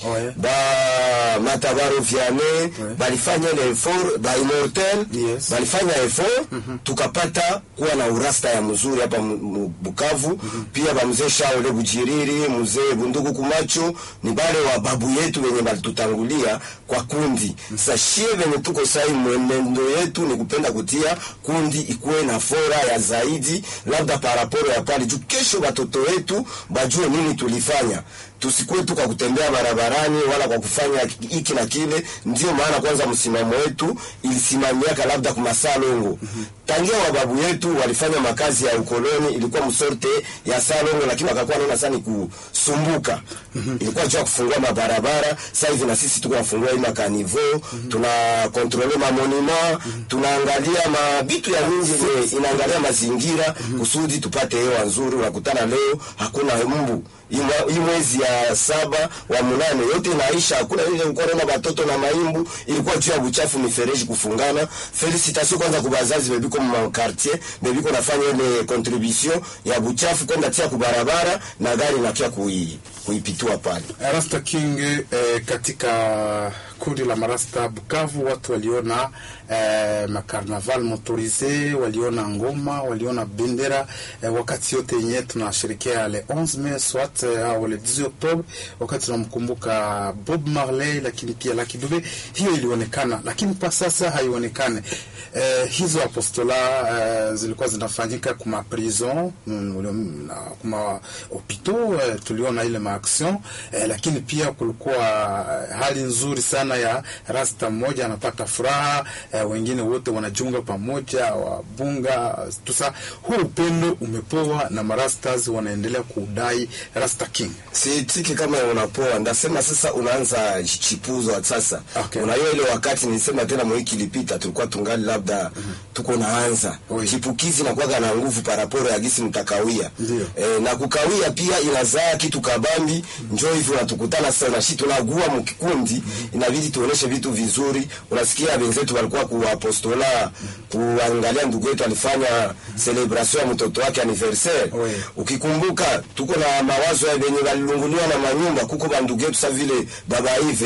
Ouais. ba matabaro viane balifanya ile effort ba immortel Yes. balifanya effort tukapata kuwa na urasta ya mzuri hapa mu- mu- Bukavu pia ba mzee Shaole Bujiriri mzee Bundugu Kumacho ni bale wa babu yetu wenye balitutangulia kwa kundi sasa shie venye tuko sai mwenendo yetu ni kupenda kutia kundi ikuwe na fora ya zaidi labda paraporo ya pale juu kesho watoto wetu bajue nini tulifanya tusikuwe tu kwa kutembea barabarani wala kwa kufanya hiki na kile. Ndio maana kwanza msimamo wetu ilisimamiaka labda kumasaa longo tangia wababu yetu walifanya makazi ya ukoloni, ilikuwa msorte ya saa longo, lakini wakakuwa naona sana ni kusumbuka, ilikuwa jua kufungua mabarabara. Sasa hivi na sisi tuko nafungua hii makanivo, tuna kontrole mamonima, tunaangalia mabitu ya mingi yenye inaangalia mazingira kusudi tupate hewa nzuri. Unakutana leo hakuna mbu hii mwa- hii mwezi ya saba wa munane yote inaisha, hakuna ile korona batoto na maimbu, ilikuwa juu ya buchafu mifereji kufungana. Felicitation kwanza kwa bazazi bebiko mu quartier bebiko nafanya ile contribution ya buchafu kwenda tia kubarabara na gari nakia kui kuipitua pale. Rasta King eh, katika kundi la marasta Bukavu watu waliona eh, makarnaval motorise, waliona ngoma, waliona bendera eh, wakati yote yenye tunasherekea le 11 mai swat eh, au le 10 Oktobre, wakati tunamkumbuka Bob Marley, lakini pia Lucky Dube, hiyo ilionekana, lakini kwa sasa haionekane. Eh, hizo apostola eh, zilikuwa zinafanyika kuma prison mm, ule- na kuma hopitaux eh, tuliona ile maaction eh, lakini pia kulikuwa eh, hali nzuri sana ya rasta mmoja anapata furaha eh, wengine wote wanajiunga pamoja wabunga tusa. Huu upendo umepoa na marastas wanaendelea kudai Rasta King. Siitiki kama unapoa, ndasema sasa unaanza chipuzo sasa. Okay. Unajua ile wakati nilisema tena mwiki ilipita tulikuwa tungali labda tuko naanza Oui. chipukizi na kuwaga na nguvu paraporo ya gisi mtakawia Ndio. e, na kukawia pia inazaa kitu kabambi. Njoo hivyo natukutana sasa na shi tunagua mkikundi, inabidi tuoneshe vitu vizuri. Unasikia wenzetu walikuwa kuapostola kuangalia ndugu yetu alifanya celebration ya mtoto wake anniversaire Oui. ukikumbuka tuko na mawazo ya venye walilunguliwa na manyumba kuko bandugu yetu sa vile baba hivi